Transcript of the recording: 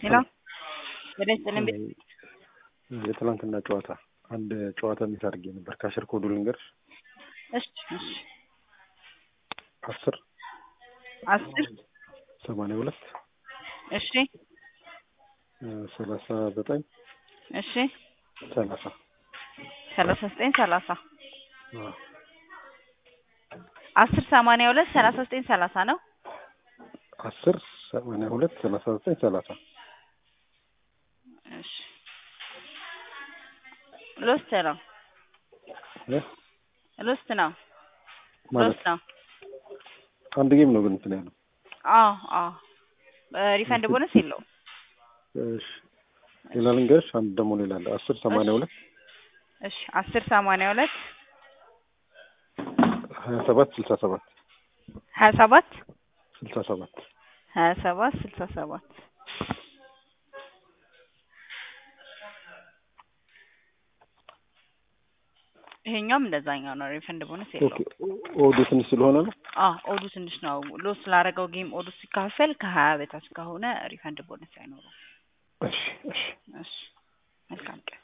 ሄሎ ወደ ስጥልን ቤት የትናንትና ጨዋታ አንድ ጨዋታ ሚስ አድርጌ ነበር። ካሽር ኮዱ ልንገርሽ። እሺ እሺ አስር አስር ሰማንያ ሁለት እሺ ሰላሳ ዘጠኝ እሺ ሰላሳ ሰላሳ ዘጠኝ ሰላሳ አስር ሰማንያ ሁለት ሰላሳ ዘጠኝ ሰላሳ ነው። አስር ሰማንያ ሁለት ሰላሳ ዘጠኝ ሰላሳ እሺ ሎስት ነው ሎስት ነው ማለት ሎስት ነው። አንድ ጌም ነው ግን እንትን ያለው። አዎ አዎ ሪፈንድ ቦነስ የለውም። እሺ ሌላ ልንገርሽ፣ አንድ ደግሞ ሌላ አለ። አስር ሰማንያ ሁለት እሺ አስር ሰማንያ ሁለት ሀያ ሰባት ስልሳ ሰባት ሀያ ሰባት ስልሳ ሰባት ሀያ ሰባት ስልሳ ሰባት ይሄኛውም እንደዛኛው ነው። ሪፈንድ ቦነስ ኦኬ የለውም። ኦዱ ትንሽ ስለሆነ ነው። አዎ ኦዱ ትንሽ ነው። ሎስ ስላደረገው ጌም ኦዱ ሲካፈል ከሀያ በታች ከሆነ ሪፈንድ ቦነስ አይኖረውም። እሺ እሺ እሺ መልካም ቀን